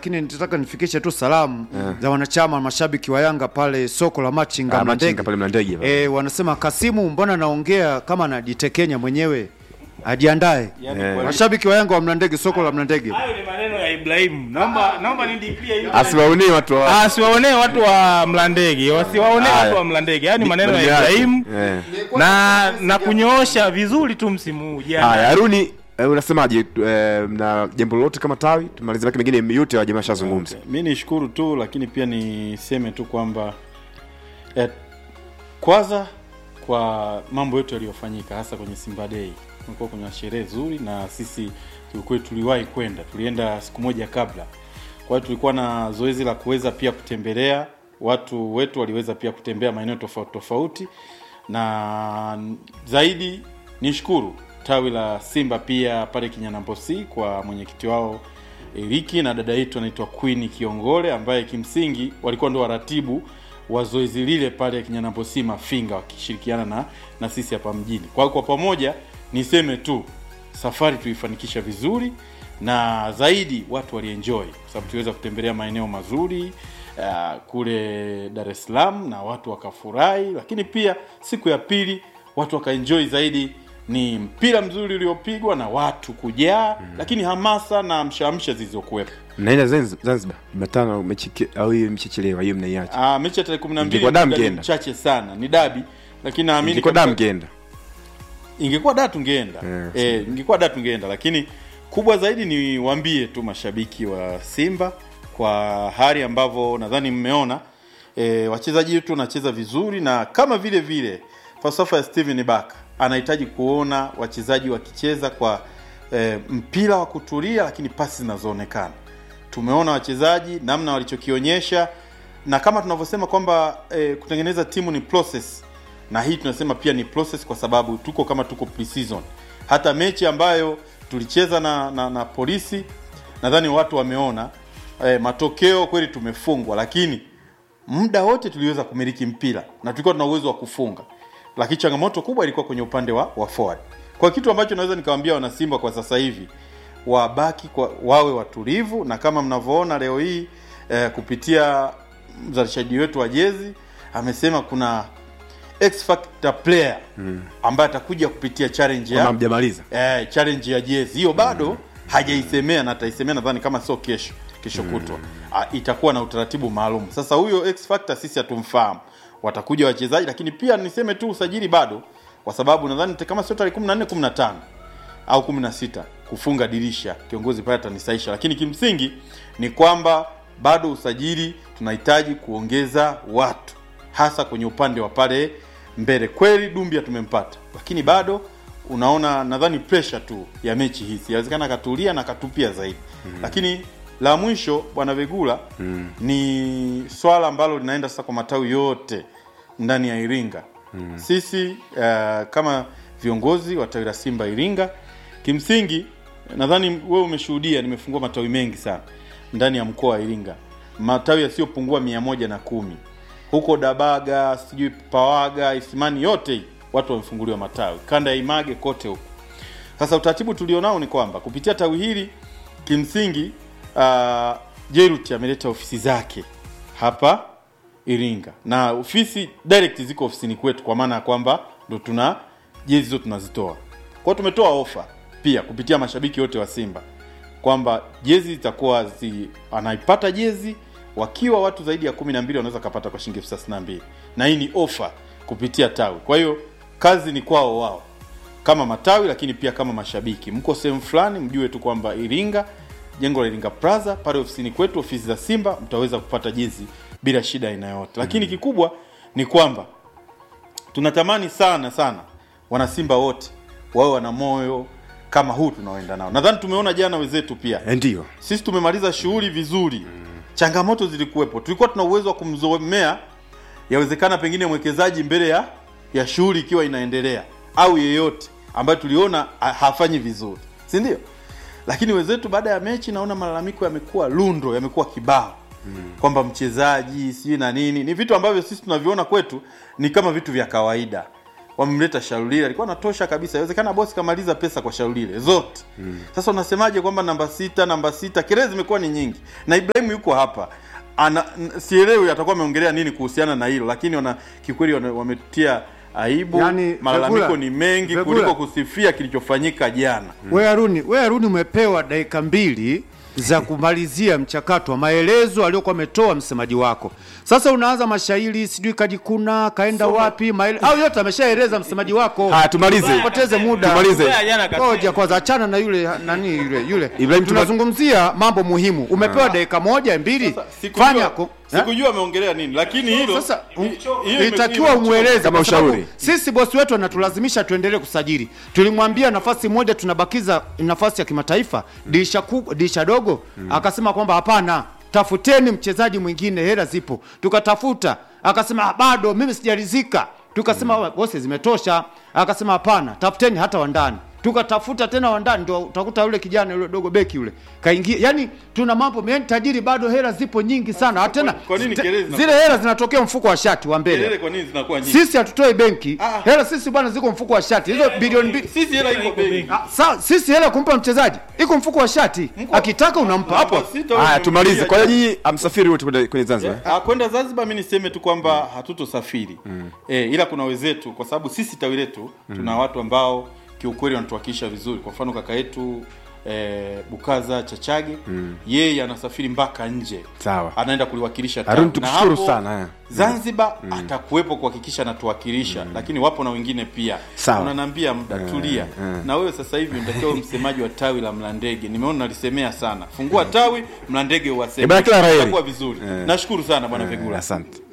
lakini nitaka nifikishe tu salamu za wanachama mashabiki wa Yanga pale soko la Machinga Ah, Mlandege. Machinga pale Mlandege pale. Eh, wanasema Kasimu, mbona naongea kama anajitekenya mwenyewe, ajiandae. Yaani Eh. kwa- Mashabiki wa Yanga wa Mlandege, soko la Mlandege. hayo ni maneno ya Ibrahimu. Naomba naomba nidipie hiyo. asiwaonee watu wa Ah, siwaonee watu wa Mlandege, wasiwaonee Haya. watu wa Mlandege. Yaani maneno ya Maneno yake. Ibrahimu Eh. na na kunyoosha vizuri tu msimu huu jana. haya haruni eh, unasemaje eh, na jambo lolote kama tawi tumalize lake mengine yote wa jamaa shazungumza mi nishukuru tu lakini pia niseme tu kwamba eh, kwanza kwa mambo yote yaliyofanyika hasa kwenye Simba Day kumekuwa kuna sherehe nzuri na sisi kiukweli tuliwahi kwenda tulienda siku moja kabla kwa hiyo tulikuwa na zoezi la kuweza pia kutembelea watu wetu waliweza pia kutembea maeneo tofauti tofauti na zaidi nishukuru tawi la Simba pia pale Kinyanambosi kwa mwenyekiti wao Eriki na dada yetu anaitwa Queen Kiongole ambaye kimsingi walikuwa ndio waratibu wa zoezi lile pale Kinyanambosi Mafinga wakishirikiana na, na sisi hapa mjini. Kwa hiyo kwa pamoja niseme tu safari tuifanikisha vizuri na zaidi watu walienjoy kwa sababu tuliweza kutembelea maeneo mazuri uh, kule Dar es Salaam na watu wakafurahi, lakini pia siku ya pili watu wakaenjoy zaidi ni mpira mzuri uliopigwa na watu kujaa mm. lakini hamasa na mshamsha zilizokuwepo. mnaenda Zanz- zanzibar jumatano mechi ke- au hiyo mchechelewa hiyo mnaiacha Ah, mechi ya tarehe kumi na mbili Ingekuwa damu muda ni mkienda. mchache sana, ni dabi, lakini naamini ilikuwa kabisa- damu mkienda ingekuwa da tungeenda Yeah, eh, ingekuwa da tungeenda, lakini kubwa zaidi ni waambie tu mashabiki wa Simba kwa hali ambavyo nadhani mmeona eh, wachezaji wetu wanacheza vizuri, na kama vile vile falsafa ya Steven Baka anahitaji kuona wachezaji wakicheza kwa eh, mpira wa kutulia, lakini pasi zinazoonekana. Tumeona wachezaji namna walichokionyesha, na kama tunavyosema kwamba eh, kutengeneza timu ni process na hii tunasema pia ni process kwa sababu tuko kama tuko pre-season. Hata mechi ambayo tulicheza na, na, na polisi nadhani watu wameona eh, matokeo kweli tumefungwa, lakini muda wote tuliweza kumiliki mpira na tulikuwa tuna uwezo wa kufunga, lakini changamoto kubwa ilikuwa kwenye upande wa, wa forward. Kwa kitu ambacho naweza nikawaambia wanasimba kwa sasa hivi wabaki kwa, wawe watulivu na kama mnavyoona leo hii eh, kupitia mzalishaji wetu wa jezi amesema kuna X factor player ambaye atakuja kupitia challenge kama ya mjamaliza eh, challenge ya jezi hiyo bado hajaisemea na ataisemea nadhani kama sio kesho kesho kutwa Ah, itakuwa na utaratibu maalum sasa huyo x factor sisi hatumfahamu watakuja wachezaji lakini pia niseme tu usajili bado kwa sababu nadhani kama sio tarehe 14 15 au 16 kufunga dirisha kiongozi pale atanisaisha lakini kimsingi ni kwamba bado usajili tunahitaji kuongeza watu hasa kwenye upande wa pale mbele kweli dumbia tumempata lakini bado unaona nadhani pressure tu ya mechi hizi inawezekana akatulia na akatupia zaidi mm. lakini la mwisho bwana vegula mm. ni swala ambalo linaenda sasa kwa matawi yote ndani ya iringa mm. sisi uh, kama viongozi wa tawi la simba iringa kimsingi nadhani wewe umeshuhudia nimefungua matawi mengi sana ndani ya mkoa wa iringa matawi yasiyopungua mia moja na kumi huko dabaga sijui pawaga isimani yote hii watu wamefunguliwa matawi kanda ya image kote huko sasa utaratibu tulionao ni kwamba kupitia tawi hili kimsingi uh, jerut ameleta ofisi zake hapa iringa na ofisi direct ziko ofisini kwetu kwa maana ya kwamba ndo tuna jezi hizo tunazitoa kwao tumetoa ofa pia kupitia mashabiki wote wa simba kwamba jezi zitakuwa zi, anaipata jezi wakiwa watu zaidi ya kumi na mbili wanaweza kapata kwa shilingi elfu thelathini na mbili na hii ni ofa kupitia tawi kwa hiyo kazi ni kwao wao kama matawi lakini pia kama mashabiki mko sehemu fulani mjue tu kwamba iringa jengo la iringa plaza pale ofisini kwetu ofisi za simba mtaweza kupata jezi bila shida aina yote lakini kikubwa ni kwamba tunatamani sana sana wanasimba wote wawe wana moyo kama huu tunaoenda nao nadhani tumeona jana wenzetu pia Eh, ndio sisi tumemaliza shughuli vizuri changamoto zilikuwepo tulikuwa tuna uwezo wa kumzomea yawezekana pengine mwekezaji mbele ya ya shughuli ikiwa inaendelea au yeyote ambayo tuliona ha- hafanyi vizuri si ndio lakini wenzetu baada ya mechi naona malalamiko yamekuwa lundo yamekuwa kibao mm. kwamba mchezaji sijui na nini ni vitu ambavyo sisi tunaviona kwetu ni kama vitu vya kawaida wamemleta Sharulile alikuwa anatosha kabisa. Inawezekana bosi kamaliza pesa kwa Sharulile zote. Sasa unasemaje kwamba namba sita, namba sita, kelele zimekuwa ni nyingi na Ibrahim yuko hapa ana n- sielewi atakuwa ameongelea nini kuhusiana na hilo, lakini wana kikweli wana- wametia aibu. Yaani, Malalamiko Fegula, ni mengi Fegula. kuliko kusifia kilichofanyika jana. We Haruni, we Haruni umepewa dakika mbili za kumalizia mchakato wa maelezo aliyokuwa ametoa msemaji wako. Sasa unaanza mashairi, sijui kajikuna kaenda wapi, maele... au yote ameshaeleza msemaji wako. Haya, tumalize. Poteze muda. Tumalize. Mbea jana kasema. Ngoja kwanza, achana na yule nani yule yule. Ibrahim, tuma- tunazungumzia mambo muhimu. Umepewa dakika moja mbili, Sasa, sikujua- fanya ku... eh? sikujua ameongelea nini, lakini hilo Sasa hi- hiyo ime- itakiwa ime- umweleze Kama kwa sababu ushauri. Sisi bosi wetu anatulazimisha tuendelee kusajili. Tulimwambia nafasi moja tunabakiza nafasi ya kimataifa dirisha kubwa, dirisha dogo, akasema kwamba hapana, tafuteni mchezaji mwingine, hela zipo. Tukatafuta, akasema "Ah, bado mimi sijaridhika. Tukasema bosi, zimetosha. Akasema hapana, tafuteni hata wa ndani tukatafuta tena wandani, ndio utakuta yule kijana yule dogo beki yule kaingia. Yani tuna mambo yani, tajiri bado hela zipo nyingi sana. Hata tena kwa nini te- kelele zinakuwa- zile hela zinatokea mfuko wa shati wa mbele kelele kwa nini zinakuwa nyingi? sisi hatutoi benki Ah. hela sisi bwana ziko mfuko wa shati hizo bilioni mbili Sisi hela iko benki. Ah, sa, sisi hela kumpa mchezaji iko mfuko wa shati akitaka unampa hapo Namba sita Haya, wewe tumalize. Kwa hiyo umemwambia nyinyi amsafiri wote kwenda kwenye Zanzibar. Ah, kwenda Zanzibar mi niseme tu kwamba hatutosafiri eh, ila kuna wenzetu, kwa sababu sisi tawi letu tuna watu ambao kiukweli wanatuwakilisha vizuri. Kwa mfano kaka yetu eh, Bukaza Chachage yeye anasafiri mpaka nje, Sawa. anaenda kuliwakilisha tawi. Harun, Na tukushukuru hapo sana, eh. Zanzibar atakuwepo kuhakikisha anatuwakilisha, lakini wapo na wengine pia. Sawa. Unaniambia muda tulia, na wewe sasa hivi unatakiwa uwe msemaji wa tawi la Mlandege. Nimeona nalisemea sana, fungua tawi Mlandege Eh, uwaseme, bwana, kila la heri. itakuwa vizuri. Nashukuru sana bwana Fegula. Asante.